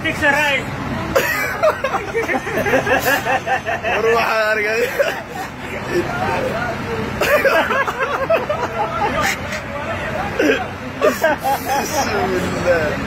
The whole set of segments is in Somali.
Fix a right. war waxaan arkay bismillah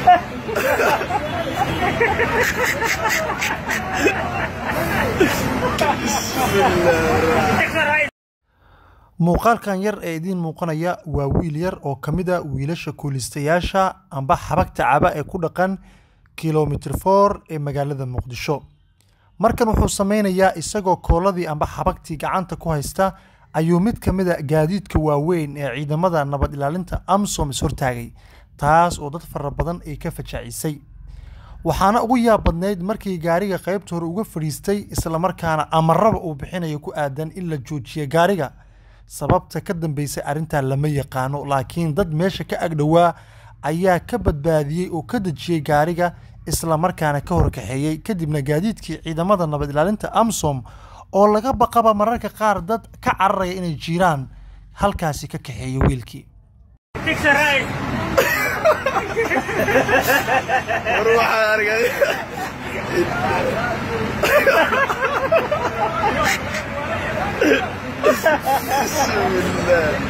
bismillah Fix a right. muuqaalkan yar ee idiin muuqanaya waa wiil yar oo ka mid a wiilasha kuulistayaasha amba xabagta caba ee ku dhaqan kilomitr for ee magaalada muqdisho markan wuxuu sameynayaa isagoo kooladii amba xabagtii gacanta ku haysta ayuu mid ka mid a gaadiidka waaweyn ee ciidamada nabad ilaalinta amsom ishortaagay taas oo dad fara badan ay ka fajacisay waxaana ugu yaab badnayd markii gaariga qaybta hore uga fadhiistay islamarkaana amaraba uu bixinayo ku aadan in la joojiya gaariga sababta ka dambeysay arrintaa lama yaqaano laakiin dad meesha ka agdhowaa ayaa ka badbaadiyey oo ka dejiyey gaariga islamarkaana ka horkaxeeyey kadibna gaadiidkii ciidamada nabad ilaalinta amsom oo laga baqaba mararka qaar dad ka cararaya inay jiraan halkaasi ka kaxeeyey wiilkii Fix a right. war waxaan arkay bismillah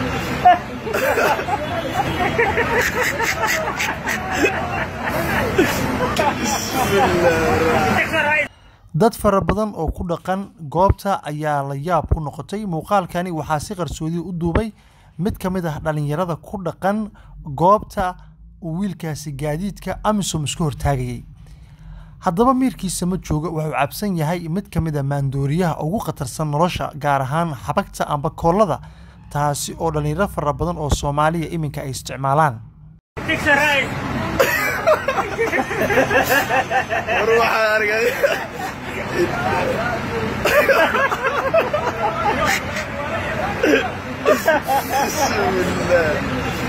bismillah Fix a right. dad fara badan oo ku dhaqan goobta ayaa la yaab ku noqotay muuqaalkani waxaa si qarsoodi u duubay mid ka mid ah dhallinyarada ku dhaqan goobta uu wiilkaasi gaadiidka amisom isku hortaagayay haddaba miirkiisa ma jooga wuxuu cabsan yahay mid ka mid a maandooriyaha ugu khatarsan nolosha gaar ahaan xabagta amba koollada taasi oo dhallinyaro fara badan oo soomaaliya iminka ay isticmaalaan Fix a right. war waxaan arkay bismillah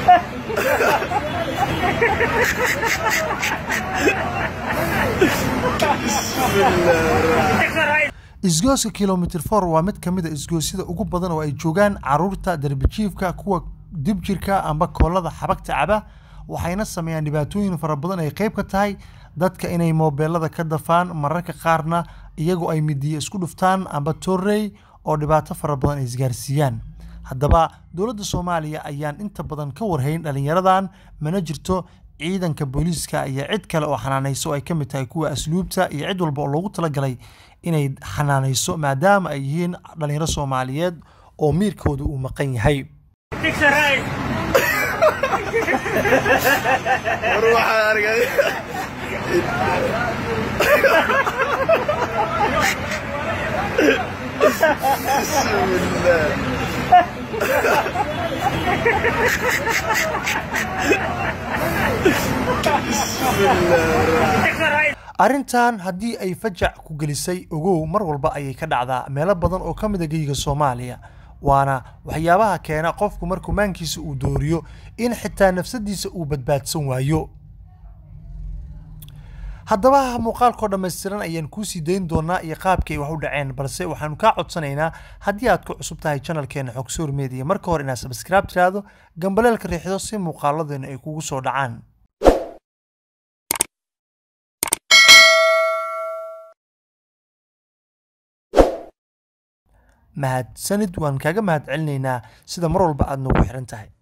bismillah Fix a right. isgooska kilomitr for waa mid ka mid a isgoosyada ugu badan oo ay joogaan caruurta darbijiifka kuwa dibjirka amba koolada xabagta caba waxayna sameeyaan dhibaatooyin fara badan ay qayb ka tahay dadka inay moobeelada ka dafaan mararka qaarna iyagoo ay midiya isku dhuftaan amba torrey oo dhibaato fara badan ay isgaarsiiyaan haddaba dowladda soomaaliya ayaan inta badan ka warhayn dhallinyaradan mana jirto ciidanka booliiska iyo cid kale oo xanaanayso oo ay ka mid tahay kuwa asluubta iyo cid walba oo loogu talagalay inay xanaanayso maadaama ay yihiin dhallinyaro soomaaliyeed oo miirkooda uu maqan yahay Fix a right. war waxaan arkay bismillah bismillah Fix a right. arrintan haddii ay fajac ku gelisay ogow mar walba ayay ka dhacdaa meelo badan oo ka mid a geyga soomaaliya waana waxyaabaha keena qofku markuu maankiisa uu dooriyo in xitaa nafsadiisa uu badbaadsan waayo haddaba muuqaalkoo dhammaystiran ayaan kuusii dayn doonaa iyo qaabkay wax u dhaceen balse waxaanu kaa codsanaynaa haddii aad ku cusub tahay channelkeena xogsoor media marka hore inaad subscribe tiraahdo gambaleelka riixdo si muuqaaladeena ay kugu soo dhacaan mahadsanid waan kaaga mahad celinaynaa sida mar walba aad noogu xiran tahay